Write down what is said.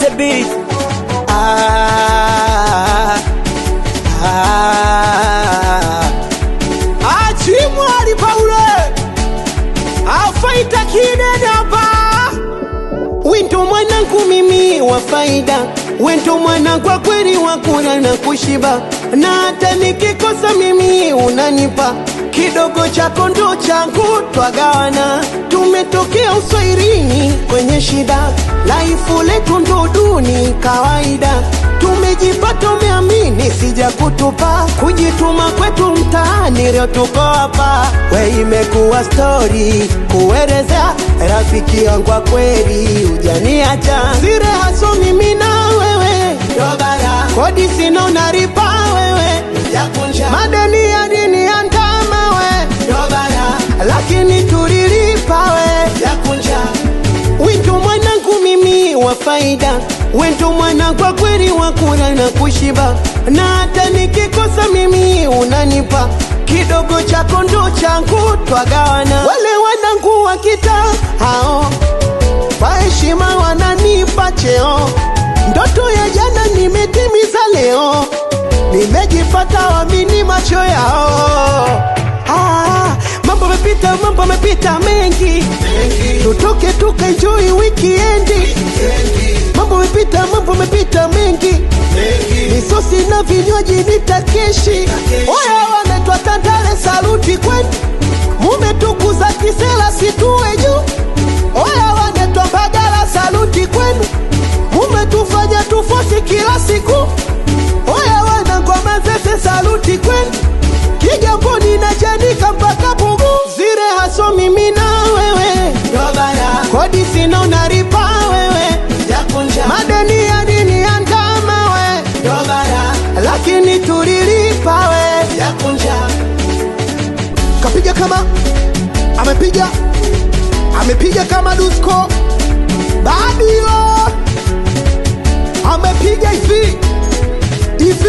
the beat. Ah, ah. Achimwali Paule afaita kinenaba Wento mwanangu mimi wa faida, wento mwana kwa kweli wa kula na kushiba, na hata nikikosa mimi unanipa kidogo chako ndo changu, twagawana. Tumetokea uswairini kwenye shida, laifu letu ndo duni kawaida. Tumejipata umeamini, sija kutupa kujituma kwetu mtaani, leo tuko hapa. We imekuwa stori kuelezea rafiki yangu wa kweli, hujaniacha sire haso mimi na wewe Dobara. kodi sina unaripa wewe madeni ya dini ya ndama we Dobara. lakini tulilipa we Wito mwanangu mimi wa faida, wento mwana kwa kweli wa kula na kushiba, na hata nikikosa mimi unanipa kidogo chako ndo changu, twagawana. Wale wanangu wa kita hao kwa heshima wananipa cheo, ndoto ya jana nimetimiza leo, nimejipata wamini macho yao. Ah, mambo mepita, mambo mepita mengi, tutoke tukaenjoy weekendi. Mambo mepita, mambo mepita mengi, misosi na vinywaji nitakeshi. Oya, wanaitwa Tandale, saluti kwenu, mumetukuza kisela situwe juu. Oya, wanaitwa Mbagala, saluti kwenu, mumetufanya tufosi kila siku. Oya, wana ngoma zese, saluti kwenu Kigamboni na Chanika mpaka Pugu, zire haso mimi na wewe, kodi sina unaripa wewe, madeni ya dini ya ndama we, lakini tulilipa we. Kapiga kama amepiga amepiga kama Dusko Badio amepiga hivi hivi